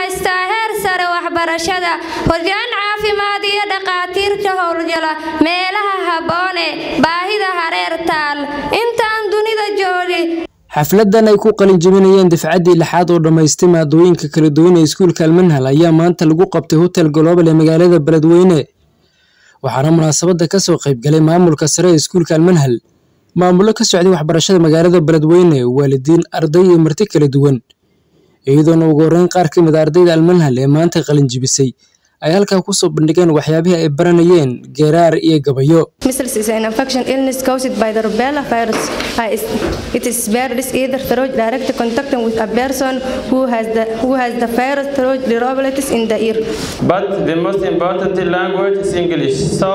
haystaa heer sare waxbarashada horyaan caafimaad iyo dhakhaatiirta howlgala meelaha habboone baahida hareer taal intaan dunida joogi xafladan ay ku qalin jebinayeen dafcaddii lixaad oo dhammaystay maadooyinka kala duwan ee iskuulka almanhal ayaa maanta lagu qabtay hotel global ee magaalada beledweyne waxaana munaasabadda ka soo qayb galay maamulka sare ee iskuulka almanhal maamullo ka socday waxbarashada magaalada beledweyne waalidiin arday iyo marti kala duwan iyadoona ugu horreyn qaar ka mid a ardayda almanhal ee maanta qalin jebisay ay halkaa kusoo bandhigeen waxyaabihii ay baranayeen geeraar iyo gabayo Measles is an infection illness caused by the rubella virus. Uh, is- It is spread either through direct contact with a person who has the who has the virus through droplets in the ear. But the most important language is English. So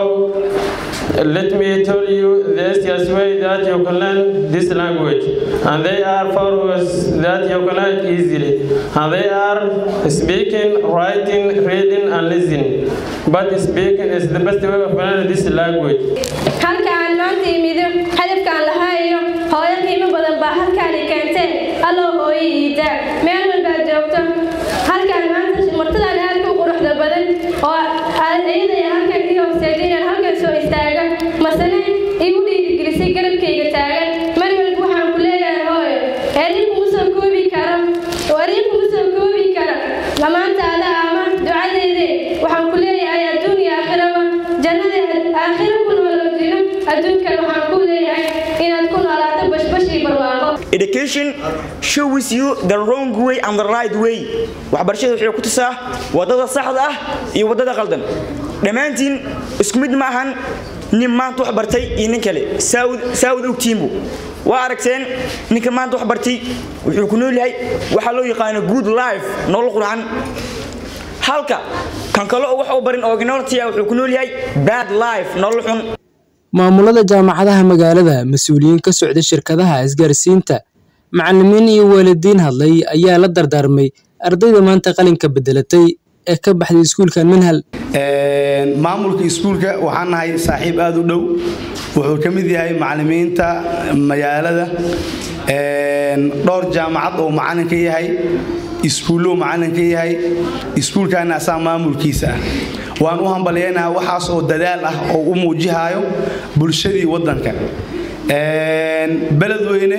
let me tell you the easiest way that you can learn this language. And they are four ways that you can learn easily. And they are speaking, writing, reading, and listening. But speaking is the best way of learning this language. halka aan maanta imido hadafkaan lahaayo hooyo qiimo badan baa halkaani keentee alloo hooyo iida meel walbaad joogto halkaan maanta martadan aadka u quruxda badan oo iyadaya halkan ii hooseeja inaan halkan soo istaaga masane igu dhiirigelisay garabkayga taagan mar walba waxaan ku leeyahay hooyo erin kuma soo koobi karo erin kuma soo koobi karo lamaantaada ama ducadeede waxaan ku leeyahay adduun iyo aakhiraba jannada aakhiro ku nooloojino adduunkan waxaan ku leeyahay inaad ku noolaato bashbashii barwaaqo education shows you the wrong way and the right way waxbarashada waxay ku tusaa wadada saxda ah iyo wadada qaldan dhammaantiin isku mid ma ahan nin maanta wax bartay iyo nin kale saawad ogtiinbu waa aragteen ninka maanta wax bartay wuxuu ku nool yahay waxaa loo yaqaano good life nolol qurxan halka kan kale oo wax u barin originality ah wuxuu ku nool yahay bad life nolol xun maamulada jaamacadaha magaalada mas-uuliyiin ka socda shirkadaha isgaarsiinta macalimiin iyo waalidiin hadlay ayaa la dardaarmay ardayda maanta qalinka bedelatay ee ka baxday iskuulka manhal maamulka iskuulka waxaan nahay saaxiib aada u dhow wuxuu ka mid yahay macalimiinta magaalada dhowr jaamacad oo macalin ka yahay iskuullo macalin ka yahay iskuulkaana asaa maamulkiisa ah waan u hambalyaynaa waxaas oo dadaal ah oo u muujihaayo bulshadii waddanka beledweyne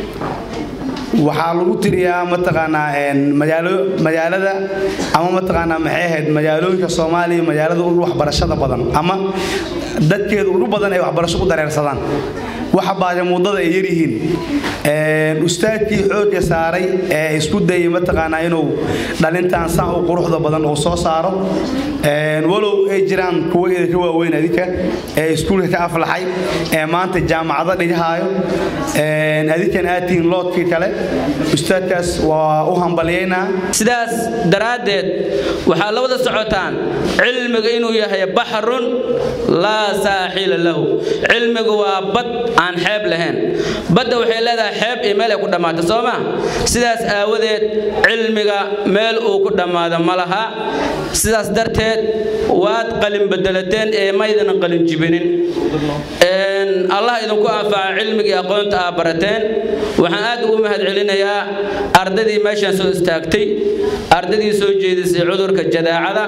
waxaa lagu tiriyaa mataqaanaa magaalada ama mataqaanaa maxay ahayd magaalooyinka soomaaliya magaalada ugu waxbarashada badan ama dadkeeda ugu badan ay waxbarasho ku dareersadaan waxa baagamuudada ay yaryihiin ustaadkii xoogga saaray ee isku dayay mataqaanaa inuu dhalintaan saan u quruxda badan uu soo saaro walow ay jiraan kuwa idinka waaweyn adinka ee iskuulka ka aflaxay ee maanta jaamacado dhigahaayo adinkan aadtihiin loodkii kale ustaadkaas waa u hambalyaynaa sidaas daraaddeed waxaa la wada socotaan cilmiga inuu yahay baxrun laa saaxila lahu cilmigu waa bad aan xeeb lahayn badda waxay leedahay xeeb iyo meel ay ku dhammaato soo ma sidaas aawadeed cilmiga meel uu ku dhammaado ma laha sidaas darteed waad qalin bedelateen ee maydan qalin jibinin allah idinku anfaca cilmigii aqoonta aa barateen waxaan aad ugu mahad celinayaa ardaydii meeshaan soo istaagtay ardaydii soo jeedisay cudurka jadaacada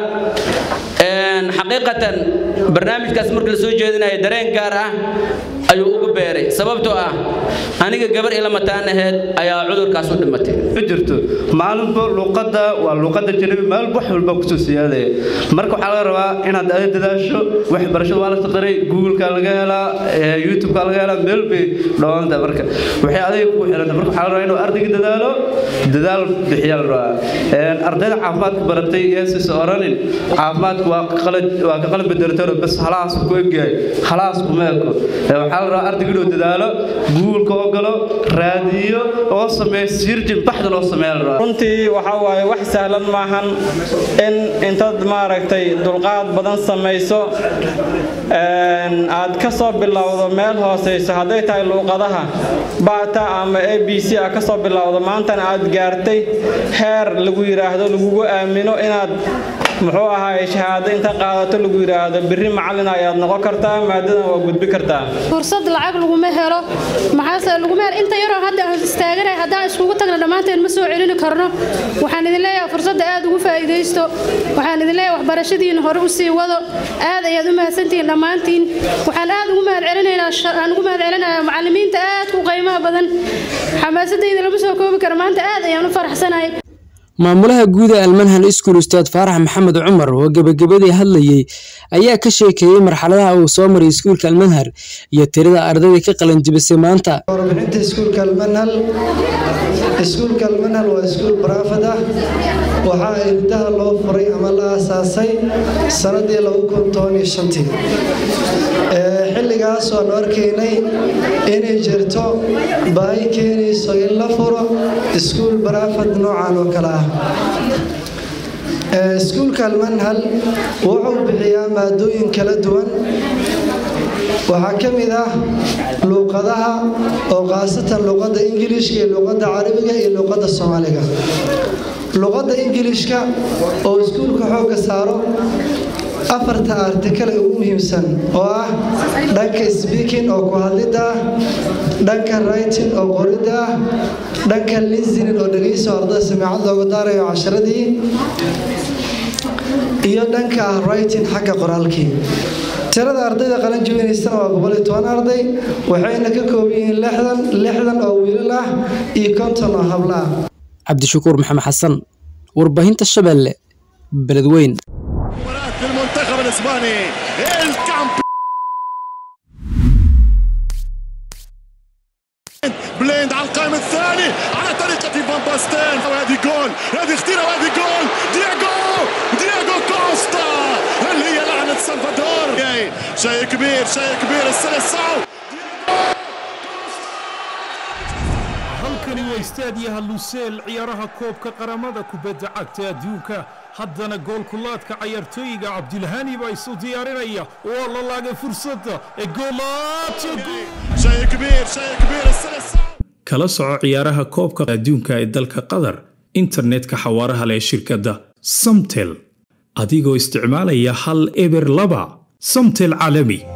xaqiiqatan barnaamijkaas marka la soo jeedinaya dareen gaar ah ayuu ugu beeray sababtoo ah aniga gabar ila mataan aheyd ayaa cudurkaas u dhimatay jirto maalinba luuqadda waa luuqadda janabi maalin wax walba kusoo siyaadaya marka waxaa laga rabaa inaad ada dadaasho waxbarashada waa la taqaray googleka laga helaa youtubeka laga helaa meel bay dhawanta marka waxay adiga kugu xiranta marka waxaa la rabaa inuu ardayga dadaalo dadaal bixiyaa la rabaa ardayda caafimaadka baratay yeesis oranin caafimaadku waa waa ka qalin bedelatano bas halaas ku egyahay halaas kuma eko waxaa la rabaa ardayga inuu dadaalo googleka oo galo raadiyo oo sameeyo sirjin baxda loo sameeya la rabaa runtii waxaa waaye wax sahlan maahan in intaad maaragtay dulqaad badan samayso aad ka soo bilowdo meel hooseyso hadday tahay luuqadaha bata ama a b c a ka soo bilowdo maantana aad gaartay heer lagu yidhaahdo lagugu aamino inaad muxuu ahaay shahaado inta qaadato lagu yidhaahdo birri macallin ayaad noqon kartaa maadadan waa gudbi kartaa fursad lacag laguma helo maxaase laguma helo inta yaroo hadda aan istaaganay haddaan iskugu tagna dhammaanteen ma soo celini karno waxaan idin leeyahay fursadda aad ugu faa'iidaysto waxaan idin leeyahay waxbarashadiina hore u sii wado aad ayaad u mahadsantihiin dhammaantiin waxaan aad ugu mahad celinaynaa aan ugu mahad celinayaa macallimiinta aadka u qiimaha badan xamaasadayda lama soo koobi karo maanta aad ayaan u faraxsanahay maamulaha guud ee almanhal iskuul ustaad faarax maxamed cumar oo gebagabadii hadlayey ayaa ka sheekeeyey marxaladaha uu soo maray iskuulka almanhal iyo tirada ardayda ka qalanjibisay maanta warbixinta iskuulka almanhal iskuulka almanhal waa iskuul baraafad ah waxaa irdaha loo furay ama la aasaasay sanadii tii xilligaas waanu arkaynay inay jirto baahi keenayso in la furo iskuul baraafad noocan oo kale ah iskuulka almanhal wuxuu bixiyaa maadooyin kala duwan waxaa ka mid ah luuqadaha oo khaasatan luuqadda ingiliishka iyo luuqadda carabiga iyo luuqadda soomaaliga luuqadda ingiliishka oo iskuulka xoogga saaro afarta artikal ee ugu muhiimsan oo ah dhanka speaking oo ku hadlidda ah dhanka writing oo qoridda ah dhanka listening oo dhegayso ardada samiicad loogu daarayo casharadii iyo dhanka ah writing xagga qoraalkii tirada ardayda qalan jibinaysana waa boqol iyo toban arday waxayna ka kooban yihiin lixdan lixdan oo wiilal ah iyo konton oo habla ah cabdishakuur maxamed xasan warbaahinta shabeelle beledweyn المنتخب الاسباني الكامب بليند على القائم الثاني على طريقة فان باستين وهذه جول هذه خطيرة وهذه جول دياغو دياغو كوستا اللي هي لعنة سلفادور شيء كبير شيء كبير السلسعو halkani waa istaadiyaha luseel ciyaaraha koobka qaramada kubadda cagta adduunka haddana goolkulaadka cayaartooyiga cabdilhani baa isu diyaarinaya waa la laagay fursadda ee kala soco ciyaaraha koobka adduunka ee dalka qatar internetka xawaaraha leh shirkadda samtel adigoo isticmaalaya hal eber laba samtel caalami